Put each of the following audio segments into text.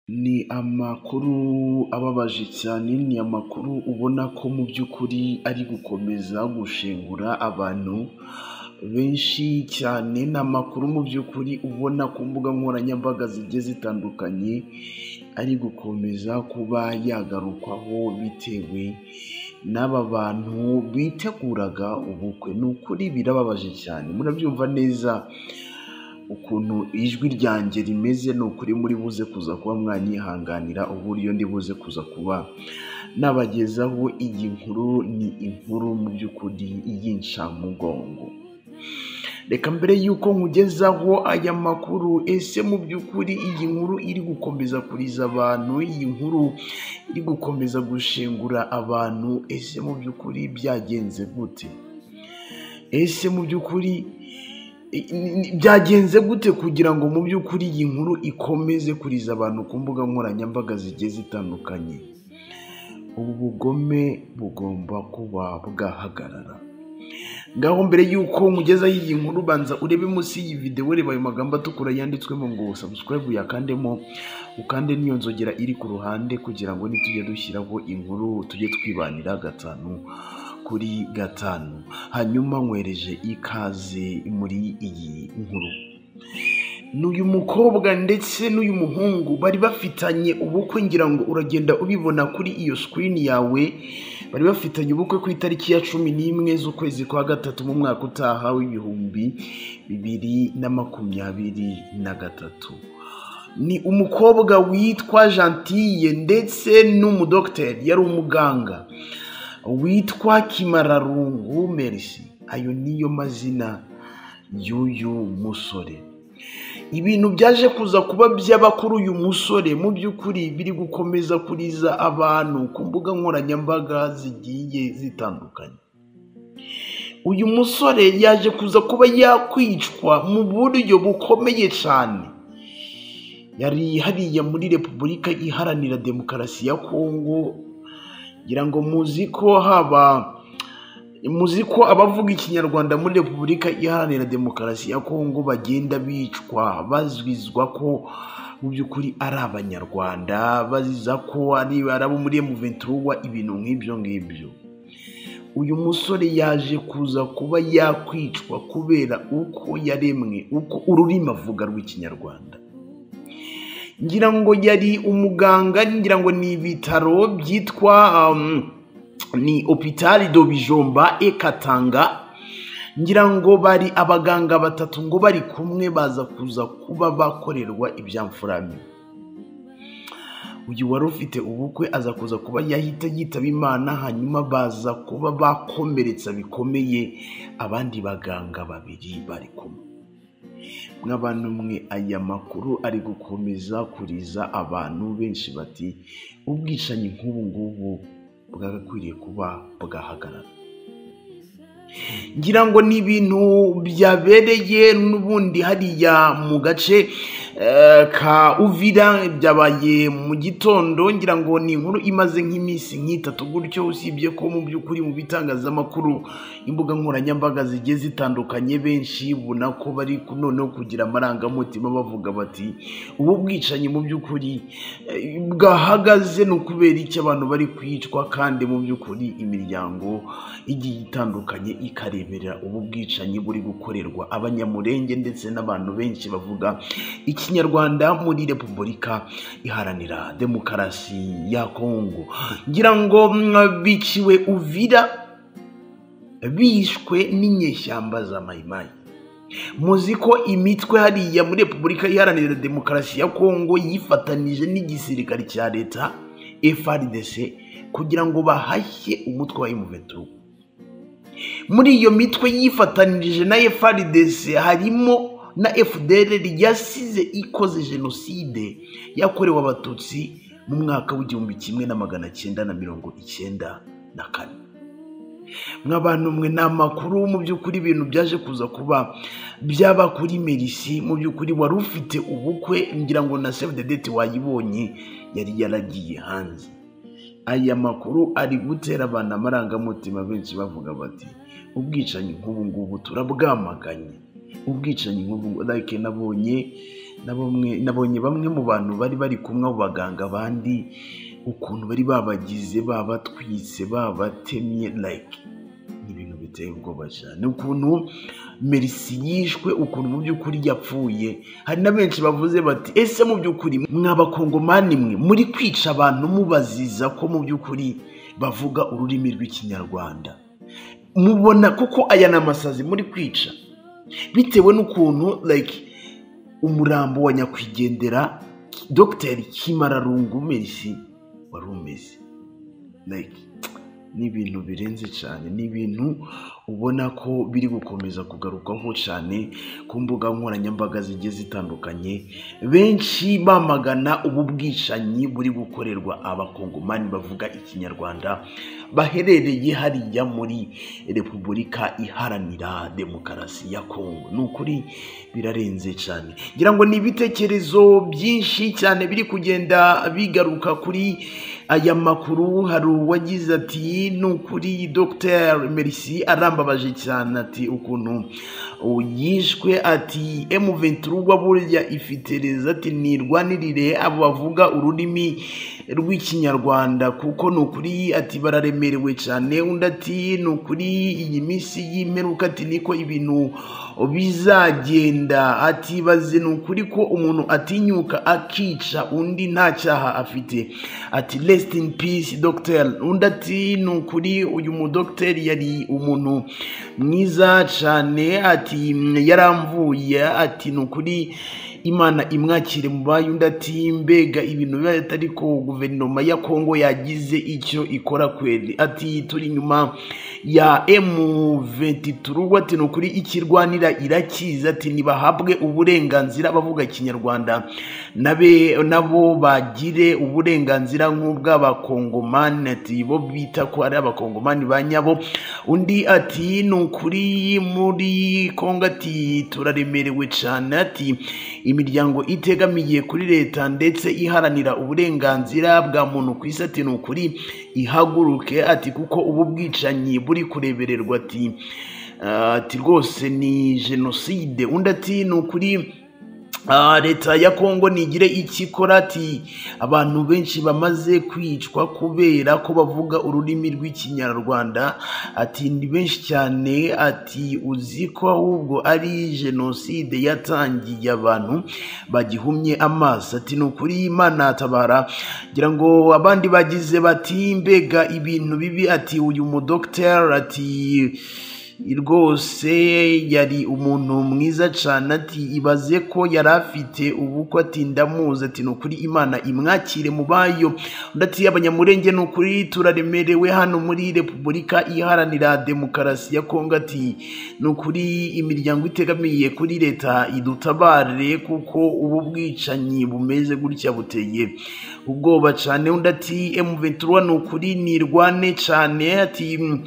Ni amakuru ababaje cyane, ni amakuru ubona ko mu by'ukuri ari gukomeza gushengura abantu benshi cyane, ni amakuru mu by'ukuri ubona ku mbuga nkoranyambaga zigiye zitandukanye, ari gukomeza kuba yagarukwaho bitewe n'aba bantu biteguraga ubukwe, ni ukuri birababaje cyane, murabyumva neza ukuntu ijwi ryanjye rimeze, ni ukuri muri buze kuza kuba mwanyihanganira uburyo ndi buze kuza kuba nabagezaho iyi nkuru, ni inkuru mu by'ukuri y'incamugongo. Reka mbere y'uko nkugezaho aya makuru, ese mu by'ukuri iyi nkuru iri gukomeza kuriza abantu, iyi nkuru iri gukomeza gushengura abantu, ese mu by'ukuri byagenze gute? Ese mu by'ukuri byagenze gute kugira ngo mu by'ukuri iyi nkuru ikomeze kuriza abantu ku mbuga nkoranyambaga zigiye zitandukanye? Ubu bugome bugomba kuba bwahagarara. Ngaho mbere y'uko nkugezaho iyi nkuru banza urebe munsi y'iyi video ureba ayo magambo atukura yanditswemo ngo subscribe uyakandemo, ukande n'iyo nzogera iri ku ruhande kugira ngo nitujya dushyiraho inkuru tujye twibanira gatanu kuri gatanu, hanyuma nkwereje ikaze muri iyi nkuru. N'uyu mukobwa ndetse n'uyu muhungu bari bafitanye ubukwe ngira ngo uragenda ubibona kuri iyo sikirini yawe, bari bafitanye ubukwe ku itariki ya cumi n'imwe z'ukwezi kwa gatatu mu mwaka utaha w'ibihumbi bibiri na makumyabiri na gatatu. Ni umukobwa witwa Gentille ndetse n'umudogiteri yari umuganga witwa Kimararungu Merci, ayo niyo mazina y'uyu musore. Ibintu byaje kuza kuba byaba kuri uyu musore mu by'ukuri biri gukomeza kuriza abantu ku mbuga nkoranyambaga zigiye zitandukanye. Uyu musore yaje kuza kuba yakwicwa mu buryo bukomeye cyane. Yari hariya muri Repubulika Iharanira Demokarasi ya Kongo, ngira ngo muzi ko haba muzi ko abavuga ikinyarwanda muri repubulika iharanira demokarasi ya kongo bagenda bicwa bazwizwa ko mu by'ukuri ari abanyarwanda baziza ko ari abo muri emuventurwa ibintu nk'ibyo ngibyo uyu musore yaje kuza kuba yakwicwa kubera uko yaremwe uko ururimi avuga rw'ikinyarwanda ngira ngo yari umuganga ngira ngo ni ibitaro byitwa ni opitari do bijomba ekatanga ngira ngo bari abaganga batatu ngo bari kumwe baza kuza kuba bakorerwa ibyamfurami uyu wari ufite ubukwe aza kuza kuba yahita yitaba imana hanyuma baza kuba bakomeretsa bikomeye abandi baganga babiri bari kumwe mw'abantu mwe aya makuru ari gukomeza kuriza abantu benshi bati ubwicanyi nk'ubu ngubu bwagakwiriye kuba bwahagarara ngira ngo ni ibintu byabereye n'ubundi hariya mu gace ka uvira byabaye mu gitondo ngira ngo ni inkuru imaze nk'iminsi nk'itatu gutyo usibye ko mu by'ukuri mu bitangazamakuru imbuga nkoranyambaga zigiye zitandukanye benshi ubona ko bari noneho kugira amarangamutima bavuga bati ubu bwicanyi mu by'ukuri bwahagaze ni ukubera iki abantu bari kwicwa kandi mu by'ukuri imiryango igiye itandukanye ikareberera ubu bwicanyi buri gukorerwa abanyamurenge ndetse n'abantu benshi bavuga ikinyarwanda muri repubulika iharanira demokarasi ya kongo ngira ngo biciwe uvira bishwe n'inyeshyamba za mayimayi muzi ko imitwe hariya muri repubulika iharanira demokarasi ya kongo yifatanije n'igisirikare cya leta frdc kugira ngo bahashye umutwe wa imuventu muri iyo mitwe yifatanije na frdc harimo na fdr ryasize ikoze jenoside yakorewe abatutsi mu mwaka w'igihumbi kimwe na magana cyenda na mirongo icyenda na kane mw'abantu mwe ni amakuru mu by'ukuri ibintu byaje kuza kuba byaba kuri merisi mu by'ukuri wari ufite ubukwe ngira ngo na save the date wayibonye yari yaragiye hanze aya makuru ari gutera abantu amarangamutima benshi bavuga bati ubwicanyi nk'ubu ngubu turabwamaganye ubwicanyi nk'ubu like nabonye na bamwe nabonye bamwe mu bantu bari bari kumwe abo baganga bandi ukuntu bari babagize babatwitse babatemye like ni ibintu biteye ubwoba cyane ukuntu merisi yishwe ukuntu mu by'ukuri yapfuye hari na benshi bavuze bati ese mu by'ukuri mw'abakongomani mwe muri kwica abantu mubaziza ko mu by'ukuri bavuga ururimi rw'ikinyarwanda mubona kuko aya ni amasazi muri kwica bitewe n'ukuntu like umurambo wa nyakwigendera dogiteri kimararungu merisi wari umeze like ni ibintu birenze cyane ni ibintu ubona ko biri gukomeza kugarukaho cyane ku mbuga nkoranyambaga zigiye zitandukanye benshi bamagana ubu bwicanyi buri gukorerwa abakongomani bavuga ikinyarwanda baherereye hariya muri repubulika iharanira demokarasi ya kongo ni ukuri birarenze cyane ngira ngo ni ibitekerezo byinshi cyane biri kugenda bigaruka kuri aya makuru hari uwagize ati ni ukuri dr merisi arambabaje cyane ati ukuntu yishwe ati M23 burya ifitereza ati nirwanirire abo bavuga ururimi rw'ikinyarwanda kuko ni ukuri ati bararemerewe cyane undi ati ni ukuri iyi minsi y'imperuka ati niko ibintu bizagenda ati baze ni ukuri ko umuntu atinyuka akica undi nta cyaha afite ati rest in peace doctor undi ati ni ukuri uyu mudogiteri yari umuntu mwiza cyane ati yaramvuye ati ni ukuri imana imwakire mu bayo undi ati mbega ibintu biba atari ko guverinoma ya kongo yagize icyo ikora kweli ati turi inyuma ya M23 ati ni ukuri ikirwanira irakiza ati ntibahabwe uburenganzira bavuga ikinyarwanda nabe nabo bagire uburenganzira nk'ubw'abakongomani ati bo bita ko ari abakongomani ba nyabo undi ati ni ukuri muri kongo ati turaremerewe cyane ati imiryango itegamiye kuri leta ndetse iharanira uburenganzira bwa muntu ku isi ati ni ukuri ihaguruke ati kuko ubu bwicanyi buri kurebererwa ati "Ah, ati rwose ni jenoside undi ati ni ukuri Ah, leta ya kongo nigire ikikora ati abantu benshi bamaze kwicwa kubera ko bavuga ururimi rw'ikinyarwanda ati ni benshi cyane ati uzi ko ahubwo ari jenoside yatangiye abantu bagihumye amaso ati ni ukuri imana yatabara ngira ngo abandi bagize bati mbega ibintu bibi ati uyu mudogiteri ati rwose yari umuntu mwiza cyane ati ibaze ko yari afite ubukwe ati ndamuzi ati ni ukuri imana imwakire mu bayo undi ati abanyamurenge ni ukuri turaremerewe hano muri repubulika iharanira demokarasi ya kongo ati ni ukuri imiryango itegamiye kuri leta idutabare kuko ubu bwicanyi bumeze gutya buteye ubwoba cyane undi ati M23 ni ukuri nirwane cyane ati "Mm,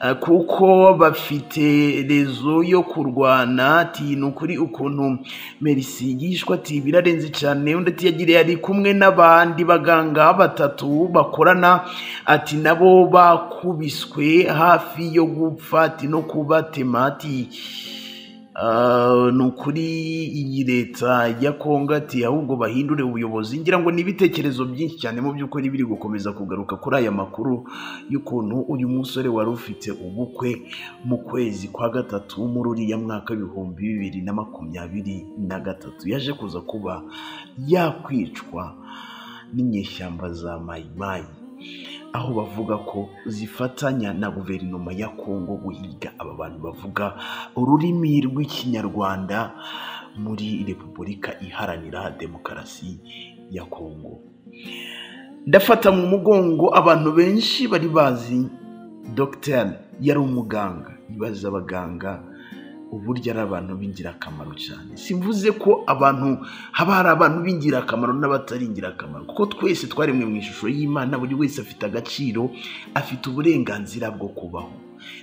eh, kuko bafite rezo yo kurwana ati ni ukuri ukuntu merisi yishwe ati birarenze cyane undi ati yagiriye ari kumwe n'abandi baganga batatu bakorana ati nabo bakubiswe hafi yo gupfa ati no kubatema ati Ah, ni ukuri iyi leta ya kongo ati ahubwo bahindure ubuyobozi ngira ngo ni ibitekerezo byinshi cyane mu by'ukuri biri gukomeza kugaruka kuri aya makuru y'ukuntu uyu musore wari ufite ubukwe mu kwezi kwa gatatu muri uriya mwaka w'ibihumbi bibiri na makumyabiri na gatatu yaje kuza kuba yakwicwa n'inyeshyamba za mayimayi aho bavuga ko zifatanya na guverinoma ya kongo guhiga aba bantu bavuga ururimi rw'ikinyarwanda muri repubulika iharanira demokarasi ya kongo ndafata mu mugongo abantu benshi bari bazi dogiteri yari umuganga ibibazo abaganga uburyo ari abantu b'ingirakamaro cyane simvuze ko abantu haba hari abantu b'ingirakamaro n'abatari ingirakamaro kuko twese twaremwe mu ishusho y'imana buri wese afite agaciro afite uburenganzira bwo kubaho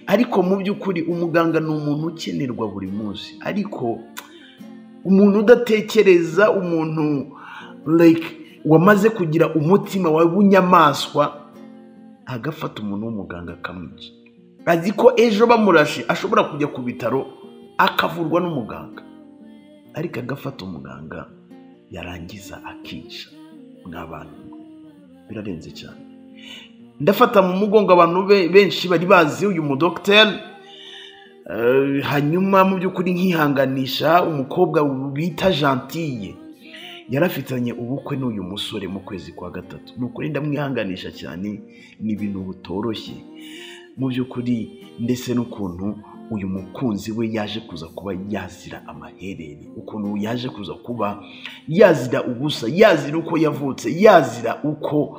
ariko mu by'ukuri umuganga ni umuntu ukenerwa buri munsi ariko umuntu udatekereza umuntu like wamaze kugira umutima w'ubunyamaswa agafata umuntu w'umuganga akamwica azi ko ejo bamurashe ashobora kujya ku bitaro akavurwa n'umuganga ariko agafata umuganga yarangiza akica n'abantu birarenze cyane ndafata mu mugongo abantu be- benshi bari bazi uyu mudogiteri Eh, hanyuma mu by'ukuri nkihanganisha umukobwa bita gentille yarafitanye ubukwe n'uyu musore mu kwezi kwa gatatu ni ukuri ndamwihanganisha cyane ni ibintu bitoroshye mu by'ukuri ndetse n'ukuntu uyu mukunzi we yaje kuza kuba yazira amaherere ukuntu yaje kuza kuba yazira ubusa yazira uko yavutse yazira uko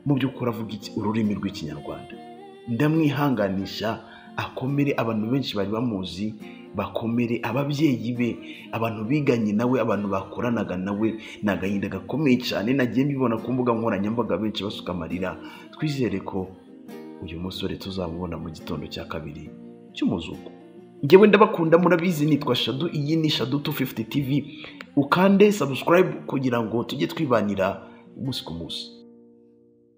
mu by'ukuri avuga iki- ururimi rw'ikinyarwanda ndamwihanganisha akomere abantu benshi bari bamuzi bakomere ababyeyi be abantu biganye nawe abantu bakoranaga nawe ni agahinda gakomeye cyane nagiye mbibona ku mbuga nkoranyambaga benshi basuka amarira twizere ko uyu musore tuzamubona mu gitondo cya kabiri cy'umuzuko ngewe ndabakunda murabizi nitwa shadu iyi ni shadu 250 tv ukande subscribe kugira ngo tujye twibanira umunsi ku munsi